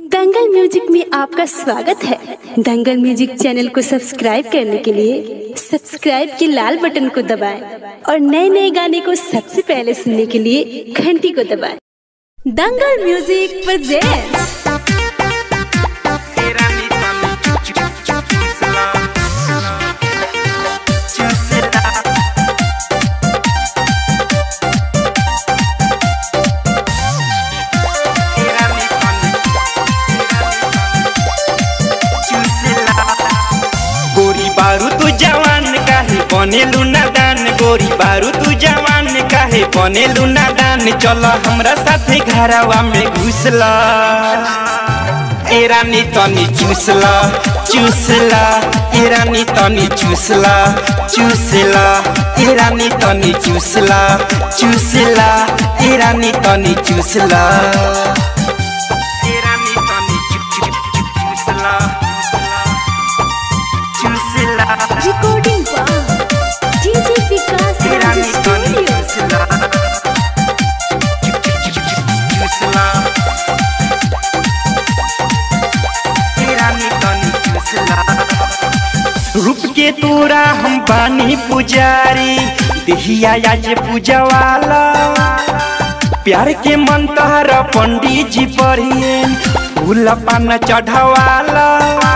दंगल music में आपका स्वागत है दंगल म्यूजिक चैनल को सब्सक्राइब करने के लिए सब्सक्राइब के लाल बटन को दबाएं और नए नए गाने को सबसे पहले सुनने के लिए घंटी को दबाएं Dangal music presents Era mi mami, chusela, chusela. Era mi mami, chusela. गोरी बारू तू जवान काहे बनेलू नादान गोरी बारू तू जवान काहे बनेलू नादान चल हमरा साथे घरवा में घुसला ए रानी तनी चूसला चूसला ए रानी तनी चूसला चूसला ए रानी तनी चूसला चूसला ए रानी तनी चूसला ए रानी तनी चू चू चू चूसला चूसला रिकॉर्डिंग डीजे विकास ए रानी तनी चूसला चू चू चू चू चूसला रूप के तोरा हम बानी पुजारी देहिया आज पूजवाला प्यार के मंत्र पंडित जी पढ़िए फूल पान चढ़वाला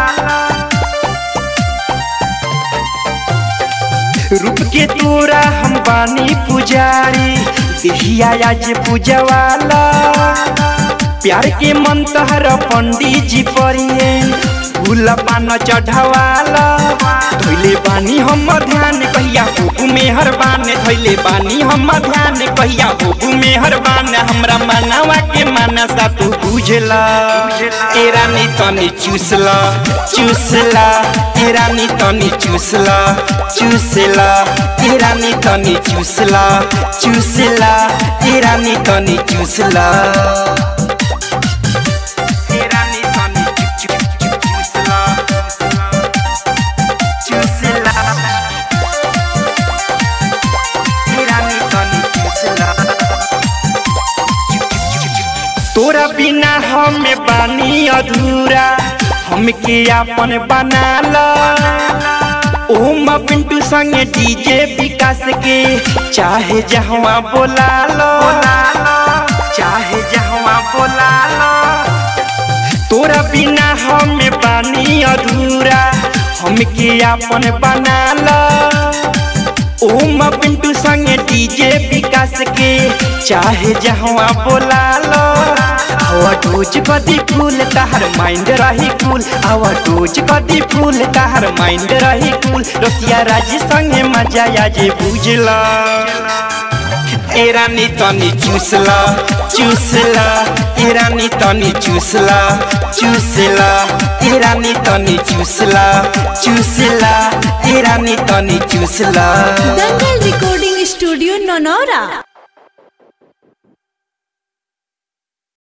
रूप के तोरा हम बानी पुजारी देहिया आज पूजवाला प्यार के मंत्र पंडित जी पढ़िए फूल पान चढ़वाला धोइले बानी हम ध्यान कहिया होबू में हरबान धोइले बानी हम ध्यान कहिया होबू में हरबान हमरा मनावा के मनसा तू बुझला ए रानी तनी चूसला चूसला ए रानी तनी चूसला चूसला ए रानी तनी चूसला चूसला ए रानी तनी चूसला ए रानी तनी चू चू चू चूसला चूसला ए रानी तनी चूसला तोरा बिना हमें बानी अधूरा हमके आपन बनाला ओम पिंटू संगे डीजे विकास के चाहे जहवा बोला लो चाहे जहवा बोला लो तोरा बिना हमें बानी अधूरा हमके आपन बनाला ओम पिंटू संगे डीजे विकास के चाहे जहवा बोला लो आवा डोज कदी फूल ताहर माइंड रही कूल आवा डोज कदी फूल ताहर माइंड रही कूल रसिया राज संगे मजा आजे बुझला ए रानी तनी चूसला चूसला ए रानी तनी चूसला चूसला ए रानी तनी चूसला चूसला ए रानी तनी चूसला दंगल रिकॉर्डिंग स्टूडियो नौनौरा